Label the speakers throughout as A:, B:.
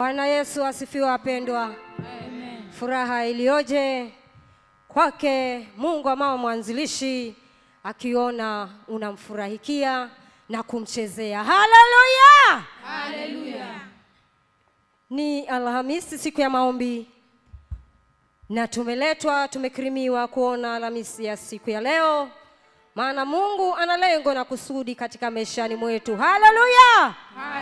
A: Bwana Yesu asifiwe, wapendwa. Furaha iliyoje kwake Mungu wa mama mwanzilishi, akiona unamfurahikia na kumchezea. Haleluya! Ni Alhamisi, siku ya maombi, na tumeletwa tumekirimiwa kuona Alhamisi ya siku ya leo, maana Mungu ana lengo na kusudi katika maishani mwetu. Haleluya!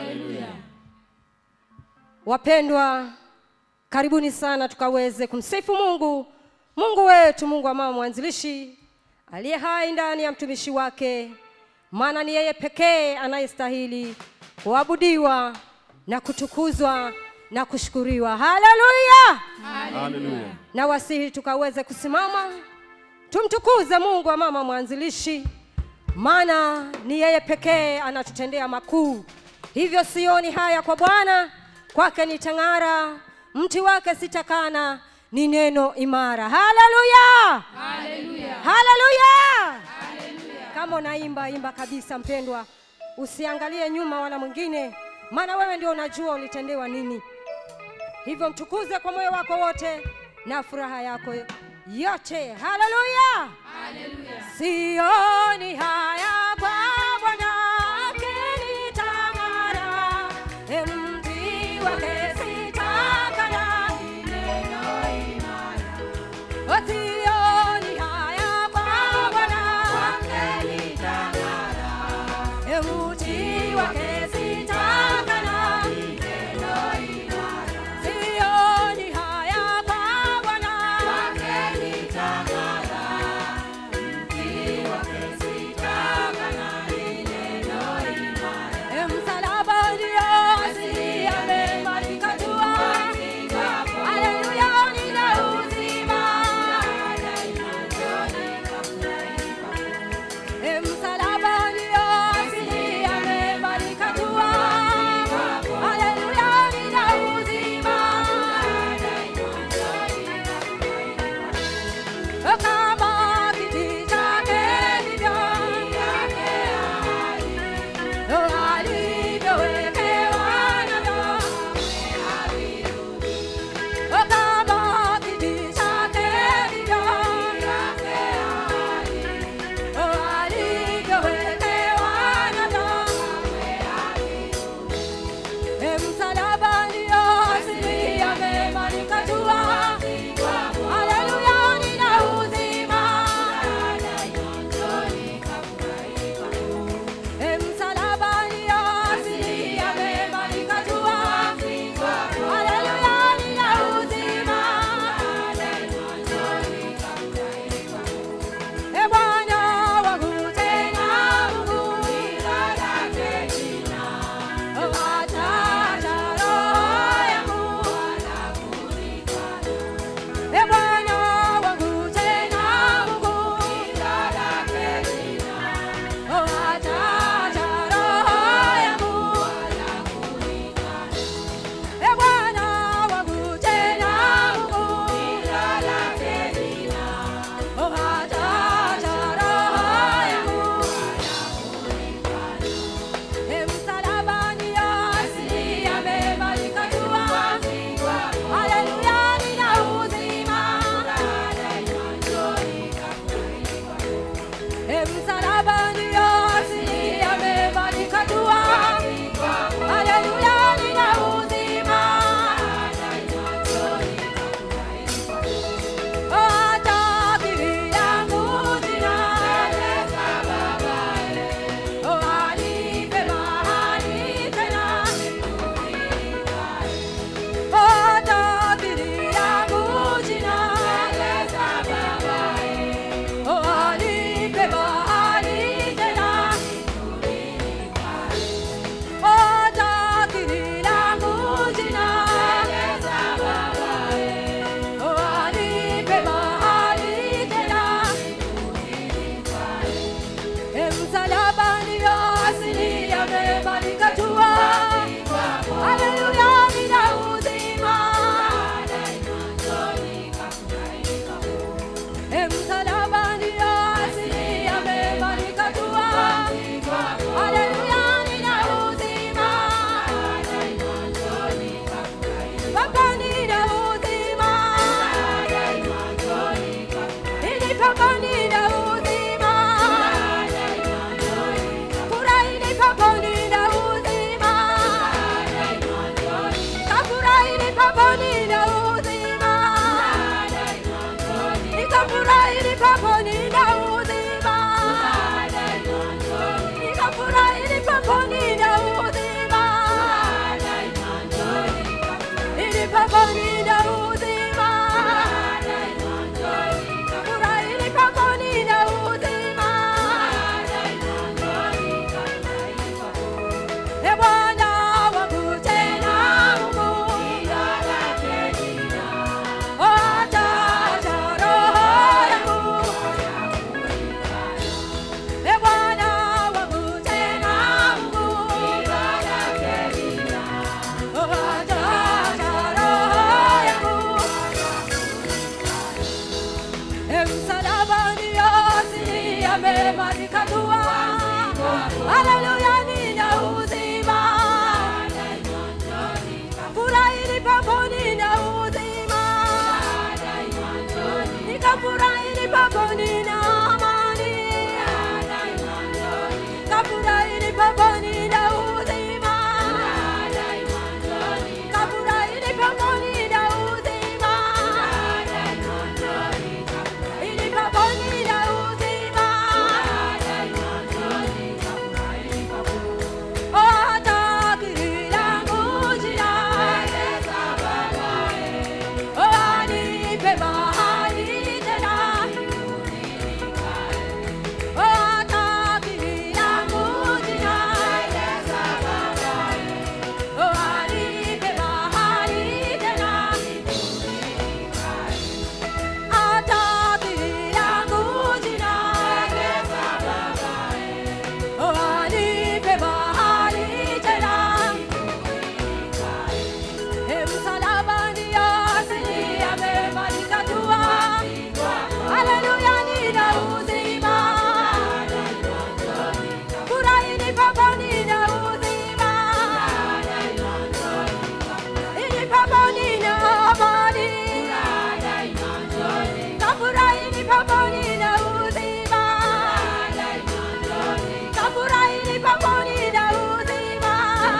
A: Wapendwa, karibuni sana tukaweze kumsifu Mungu, Mungu wetu, Mungu wa mama mwanzilishi aliye hai ndani ya mtumishi wake, maana ni yeye pekee anayestahili kuabudiwa na kutukuzwa na kushukuriwa. Haleluya!
B: Haleluya.
A: na wasihi tukaweze kusimama tumtukuze Mungu wa mama mwanzilishi, maana ni yeye pekee anatutendea makuu. Hivyo sioni haya kwa Bwana, kwake nitang'ara, mti wake sitakana, ni neno imara. Haleluya, haleluya. Kama unaimba imba kabisa, mpendwa, usiangalie nyuma wala mwingine, maana wewe ndio unajua ulitendewa nini. Hivyo mtukuze kwa moyo wako wote na furaha yako yote. Haleluya, sioni haya kwa Bwana akinitang'ara, e mti wake sitakana, ni neno imara. O, sioni haya kwa Bwana akinitang'ara, e mti wake sitakana, ni neno imara. Sioni haya kwa Bwana akinitang'ara, mti wake sitakana nipaponi na uzima. Furahi nipaponi na uzima. E Bwana wangu tena Mungu, ataja roho yangu. E Bwana wangu tena Mungu, ataja roho yangu. E msalabani yote yamemalizika dua. Haleluya, nina uzima. Furahi nipaponi na uzima. Nikafurahi nipaponi na amani. Kafurahi nipaponi na uzima. Kafurahi nipaponi na uzima. Nipaponi na uzima. Anipe mahali tena Msalabani Yesu amemaliza dua. Haleluya, nina uzima. Furahi nipaponi na uzima. Nipaponi na amani. Kafurahi nipaponi na uzima. Kafurahi nipaponi na uzima.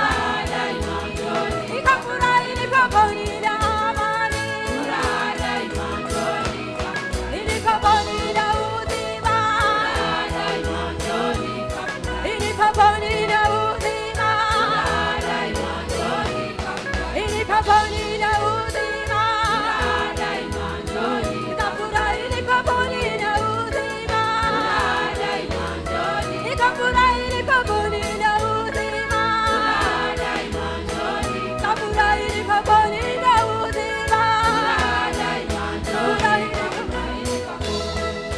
A: Nikafurahi nipaponi na amani. Nipaponi na uzima. Nipaponi na uzima. Nipaponi na uzima. Nikafurahi nipaponi na uzima. Nikafurahi nipaponi na uzima. Kafurahi nipaponi na uzima. Furahi nipaponi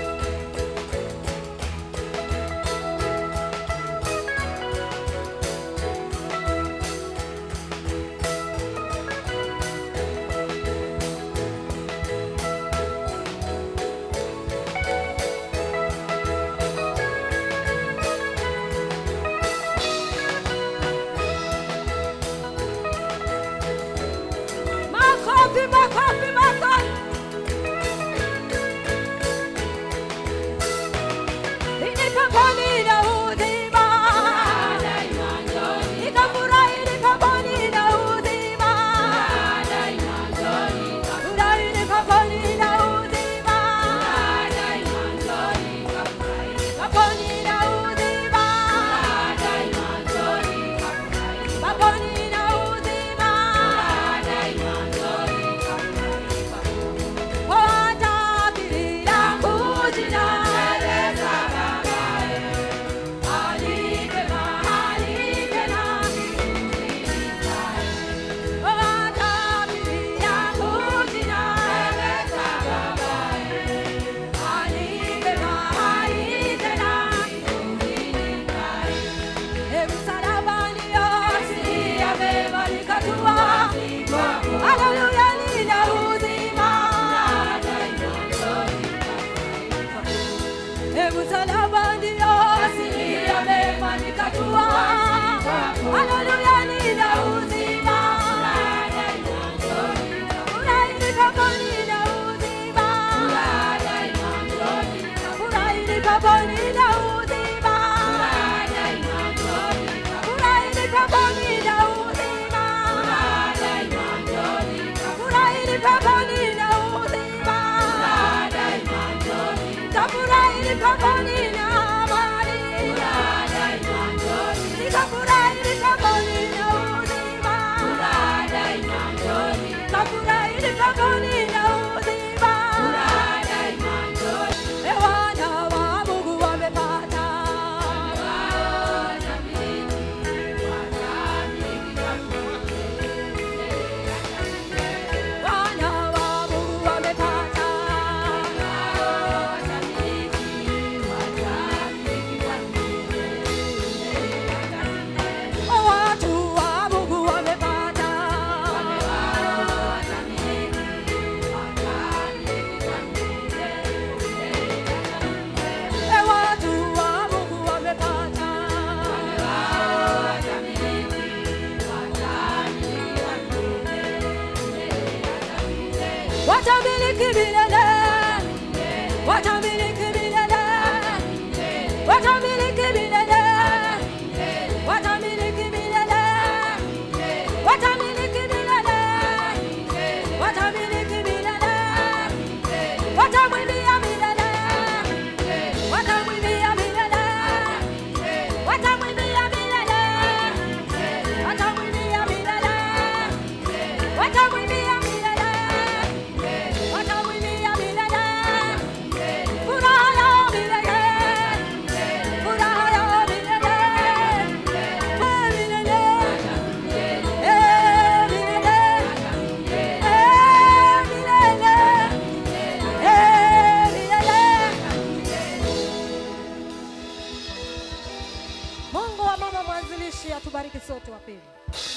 A: Makofi, makofi, makofi. Nipaponi na uzima. Nikafurahi nipaponi na uzima. Furahi nipaponi na uzima. Paponi na uzima. Paponi na uzima. Watabiria kujina. Alipe mahali tena. Watabiria kujina. Alipe mahali tena. Msalabani Yesu amemaliza dua. Haleluya, nina uzima. Msalabani Yesu amemaliza dua. Haleluya, nina uzima. Furahi nipaponi na uzima. Furahi nipaponi na uzima. Furahi nipaponi na uzima. Furahi nipaponi na uzima. Kafurahi nipaponi na amani. Nikafurahi nipaponi na uzima. watamiliki milele, watamiliki milele, watamiliki milele, watamiliki milele, watamiliki milele, watamiliki milele, watamwimbia milele, watamwimbia milele, watamwimbia milele, watamwimbia milele, watamwimbia milele, watamwimbia milele, furaha yao milele, furaha yao milele, eh, milele, eh, milele, eh, milele, eh, milele. Mungu wa mama mwanzilishi atubariki sote wapendwa.